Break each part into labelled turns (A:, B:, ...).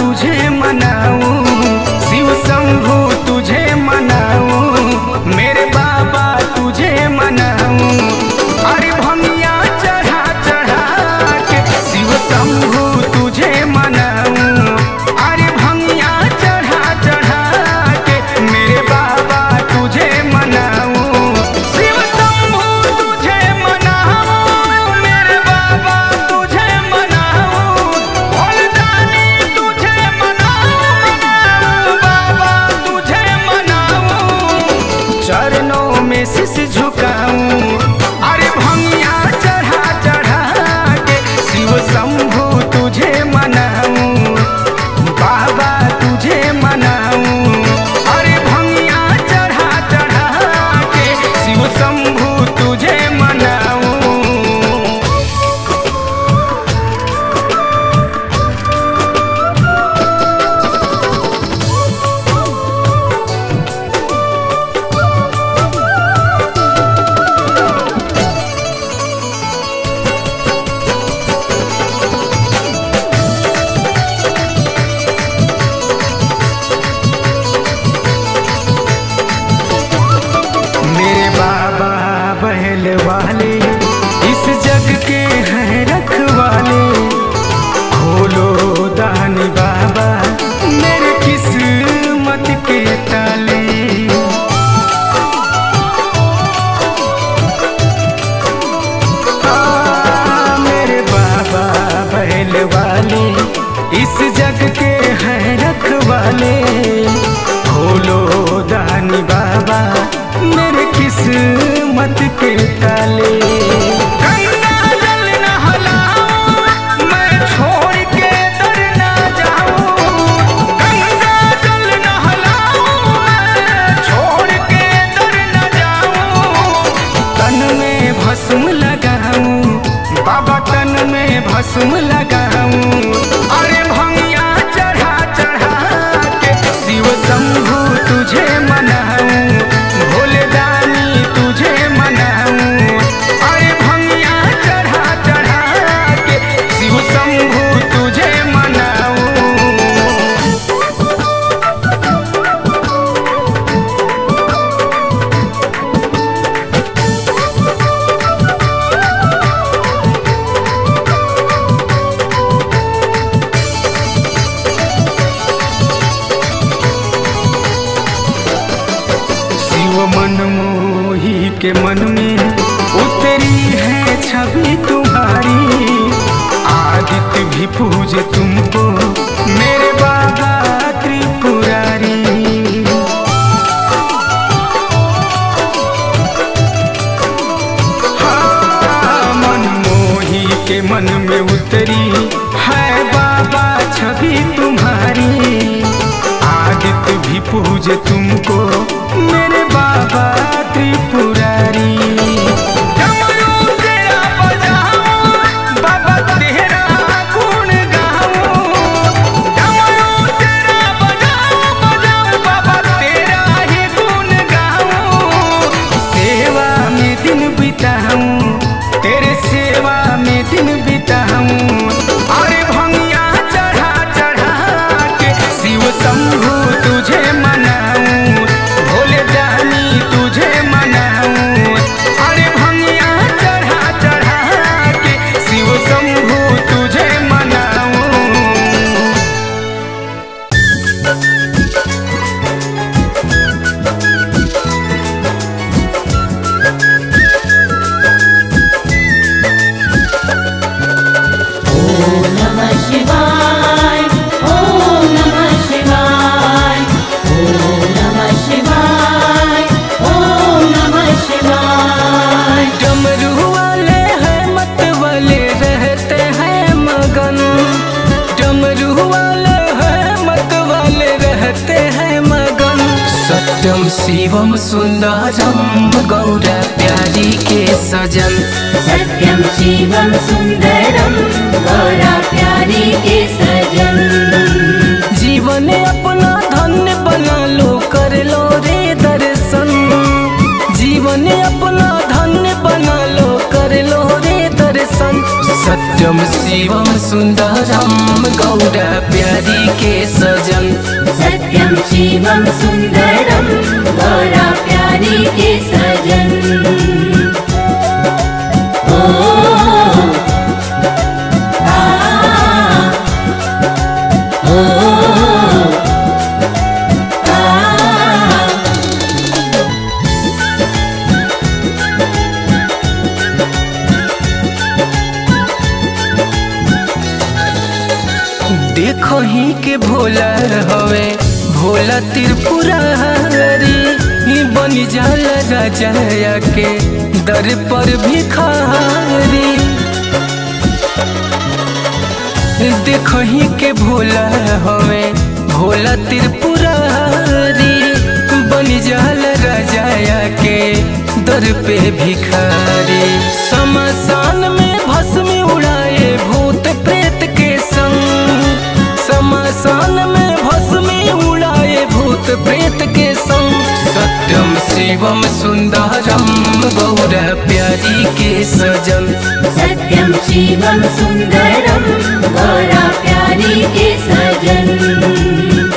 A: तुझे मनाऊं शिव शंभु तुझे मनाऊं मेरे बाबा तुझे मनाऊं अरे भंगिया चढ़ा चढ़ा के शिव शंभु तुझे मनाऊं अरे भंगिया चढ़ा चढ़ा के मेरे बाबा तुझे मनाऊं शिव शंभु तुझे मनाऊं मेरे बाबा तुझे मनाऊं भोलदानी तुझे मनाऊं बाबा तुझे मनाऊं चरणों में शीश झुकाऊं अरे भंगिया चढ़ा चढ़ा के शिव शंभु तुझे मनाऊं बाबा तुझे मनाऊं अरे भंगिया चढ़ा चढ़ा के शिव शंभु तुझे मनाऊं मेरे बाबा बहल वाले इस जग के हैं रखवाले खोलो दानी बाबा मेरे किस्मत के ताले आ, मेरे बाबा बहल वाले इस जग के हैं रखवाले खोलो दानी बाबा मेरे किस्मत के ताले गंगा जल नहलाऊं, मैं छोड़ के दर ना जाऊं। गंगा जल नहलाऊं, मैं छोड़ के दर ना जाऊं। तन में भस्म लगाऊं बाबा तन में भस्म लगाऊं अरे भंगिया चढ़ा चढ़ा के शिव शंभु तुझे मनाऊं भोले दानी तुझे मनाऊं अरे भंगिया चढ़ा चढ़ा के शिव शंभु तुझे मनाऊं शिव मन मोही के मन में उतरी है छवि तुम्हारी आदित्य भी पूजे तुमको मेरे बाबा त्रिपुरारी हाँ, मन मोही के मन में उतरी है बाबा छवि तुम्हारी आदित्य भी पूजे तुमको मेरे बाबा त्रिपुरारी डमरू तेरा बजाऊं, बाबा तेरा गुण गाऊं। डमरू तेरा बजाऊं, बजाऊं, बाबा तेरा ही गुण गाऊं। सेवा में दिन बिताऊं तेरे सेवा में दिन बिताऊं अरे भंगिया चढ़ा चढ़ा के शिव शंभु तुझे मनाऊं भोले दानी तुझे मनाऊं अरे भंगिया चढ़ा चढ़ा के शिव शंभु तुझे मनाऊं
B: नमः शिवाय ॐ नमः शिवाय ॐ नमः शिवाय ॐ नमः शिवाय
A: डमरू वाले हैं मत वाले रहते हैं मगन डमरू वाले हैं मत वाले रहते हैं मगन सत्यम शिवम सुंदरम गौरा प्यारी के सजन
B: सत्यं शिवं सुन्दरं गौरा प्यारी के सजन
A: जीवन अपना धन्य बना लो कर लो रे दर्शन अपना धन्य बना लो कर लो रे दर्शन सत्यम शिवम सुंदरम गौरा प्यारी के सजन
B: सत्यं शिवं सुन्दरं गौरा प्यारी के सजन ओ आ ओ आ
A: देखो ही के भोला हवे भोला त्रिपुरारी ई बन जाला राजा के दर पर भिखारी देखो ही के भोला हवे भोला त्रिपुरारी बन जाला राजा के दर पे भिखारी शमशान में भस्मी उड़ाए भूत प्रेत के संग शमशान में भस्मी उड़ाए भूत प्रेत के संग सत्यम शिवम सुंदरम गौरा प्यारी के सजन
B: सत्यं शिवं सुन्दरं गौरा प्यारी के सजन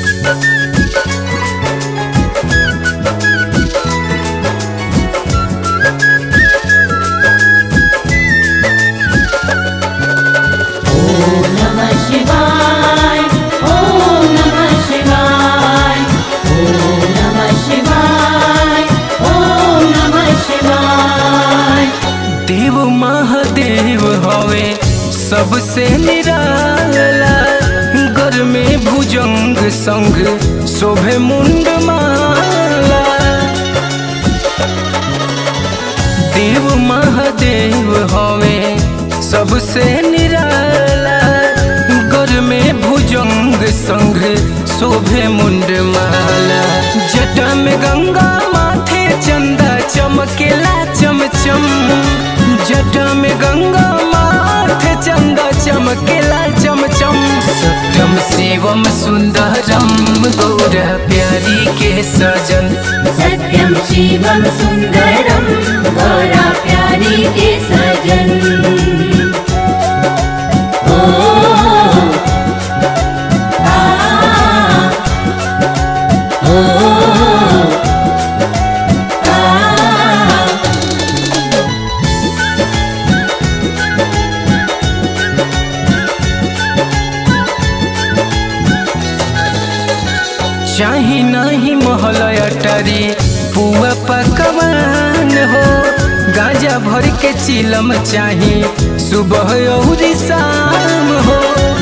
B: ॐ नमः शिवाय ॐ नमः शिवाय ॐ नमः शिवाय ॐ नमः शिवाय
A: देव महादेव हवे सबसे निराला घर में भुजंग संग शोभे मुंड माला देव महादेव हवे सबसे निराला घर में भुजंग संग शोभे मुंड माला जटा में गंगा माथे चंदा चमकेला चमचम जटा में गंगा माथे चंदा चमकेला चमचम सत्यम शिवम सुंदरम गौरा प्यारी के सजन
B: सत्यं शिवं सुन्दरं गौरा प्यारी के सजन ओ आ ओ आ
A: चाही नहीं महल अटारी पुआ पकवान हो गांजा भर के चिलम चाही सुबह और शाम हो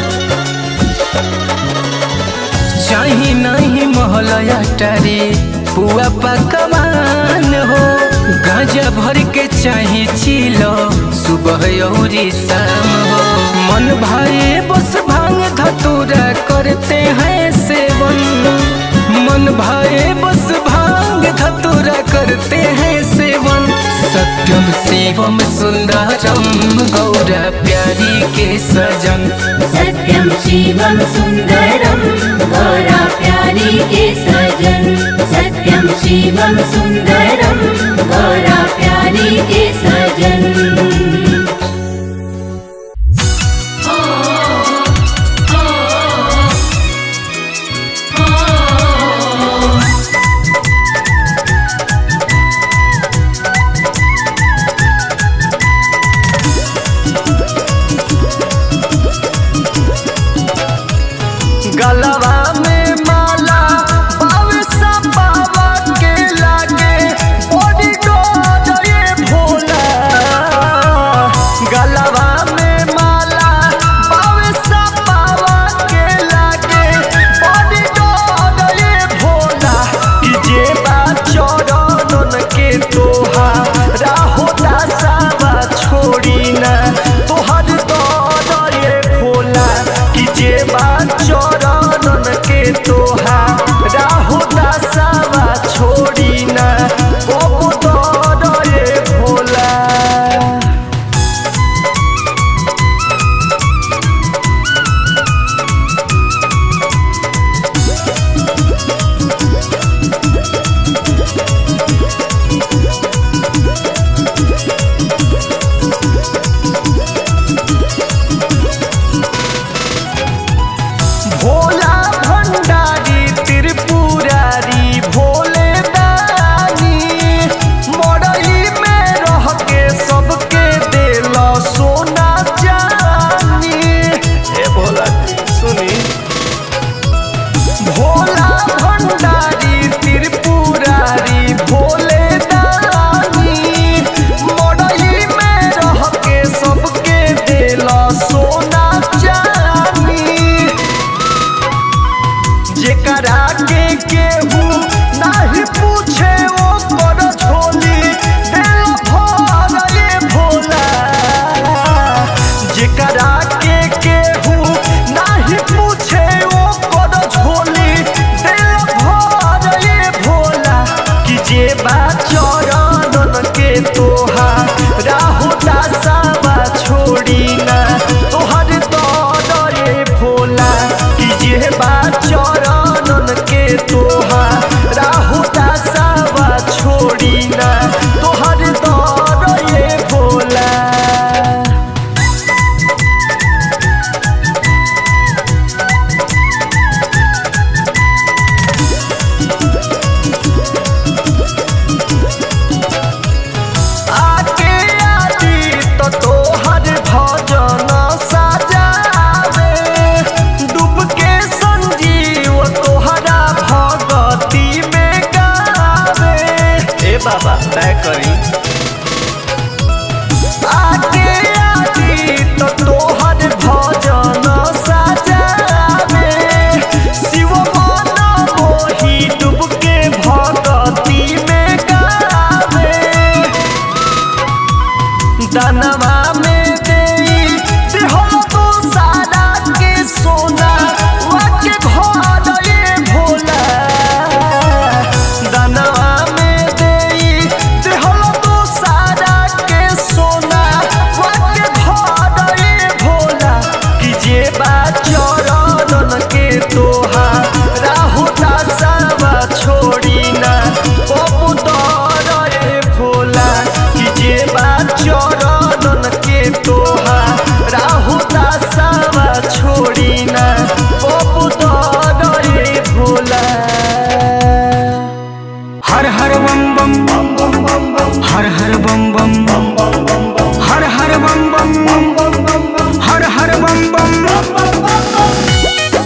A: चाही नहीं महल अटारी पुआ पकवान हो गांजा भर के चाही चिलो सुबह और शाम हो मन भाए बस भांग धतूरा करते हैं सेवन मन भाए बस भांग धतूरा करते हैं सेवन सत्यम शिवम सुंदरम गौरा प्यारी के सजन
B: सत्यं शिवं सुन्दरं गौरा प्यारी के सजन सत्यं शिवं सुन्दरं गौरा प्यारी के सजन
A: गलवा में माला पावे सा पावा के लागे बॉडी डोर ये भोला गलवा में माला पावे सा पावा के लागे बॉडी डोर ये भोला कि जे बा चरणन के तोहा राहो दासावा छोड़ी ना तोहर दर ये भोला कि जे बा चरणन के तोहा राहो दासावा छोड़ी ना कबो दर ये भोला जेकरा के केहू नाही पूछे ओ कर झोली दिल भर ये भोला जेकरा के केहू नाही पूछे ओ कर झोली दिल भर ये भोला कि जे बा चरणन के तोहा राहु दासावा छोड़ी ना तोहर दर ये भोला कि जे बा चरणन के तोहा राहु दासावा छोड़ी ना तोहर दर ये भोला आके आदि तो तोहर भजन सजावे डूब के संजीव तोहरा भगती में गावे ए बाबा तय करी आके आदि तो तोहर भजन सजावे शिव मन मोही डूब के भगती में गावे दानवा में देई देहल तो सारा के सोना वाके घर ये भोला दानवा में देई देहल तो सारा के सोना वाके घर ये भोला कि जे बा चरणन के तोहा राहु दासावा छोड़ी ना पपुतर ये भोला कि जे बा चरणन के तोहा राहु दासावा छोड़ी ना पपुतर ये भोला
C: हर हर बम बम बम बम बम बम हर हर बम बम बम बम बम बम हर हर बम बम बम बम बम बम हर हर बम बम बम बम बम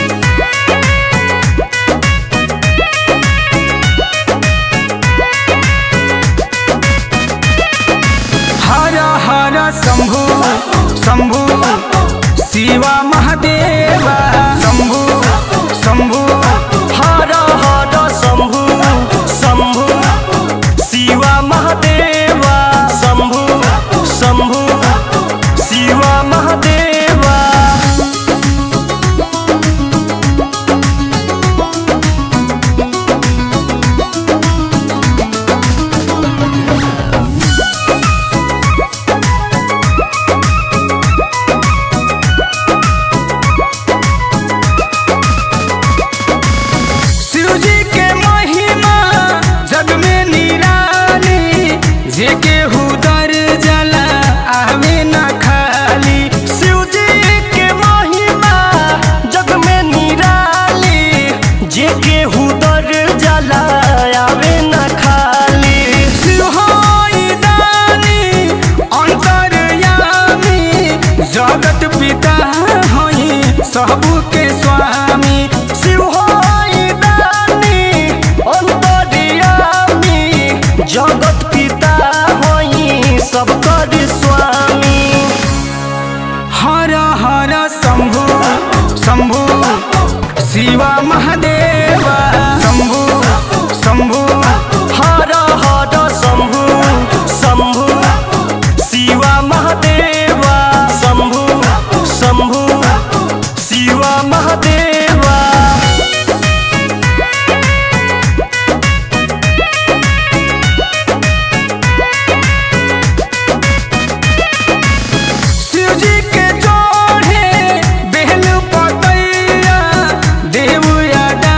C: हर हर शंभु शंभु शिवा महादेवा शंभु शंभु
A: हर हर शंभु शंभु शिवा महादेवा शंभु शंभु शिवा महादेवा
C: शिव जी के महिमा जग में निराली जे केहू दर जला आवे न खाली
A: शिव जी के महिमा जग में निराली जे केहू दर जला आवे न खाली
C: सिंहाई दानी अंतर्यामी जगत पिता हई सबू के स्वामी
A: शिव होई दानी अंतर्यामी जगत पिता होई सब कर स्वामी
C: हर हर शंभु शंभु शिवा महादेवा शंभु शंभु
A: हर हर शंभु शंभु शिवा महादेवा शंभु शंभु शिवा महादेवा
C: शिव जी के जोड़े बेल पतैया देव या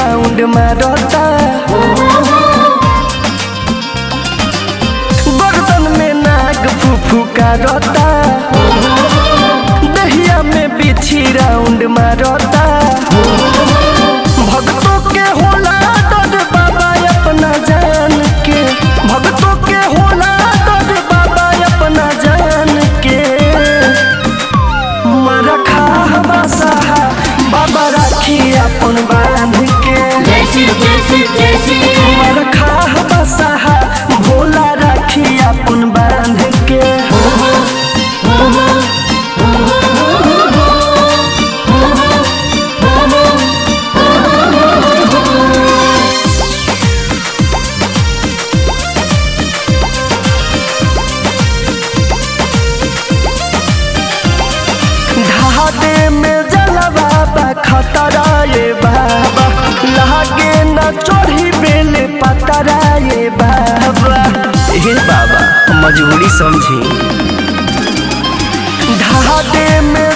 A: राउंड मारता गर्दन में नाग फुफुकारता दहिया में बिछी राउंड मारता भक्तों के होला दर बाबा अपना जान के भक्तों के होला दर बाबा अपना जान के मरखा हवा सहा बाबा राखी अपन बांध के
B: जय शिव जय शिव जय शिव
A: मरखा हवा सहा भोला राखी अपन बांध के ढाडे में जलवा बा खतरा ये बाबा लागे न चोरी बेले पतरा ये बाबा हे बाबा मजबूरी समझी ढाडे में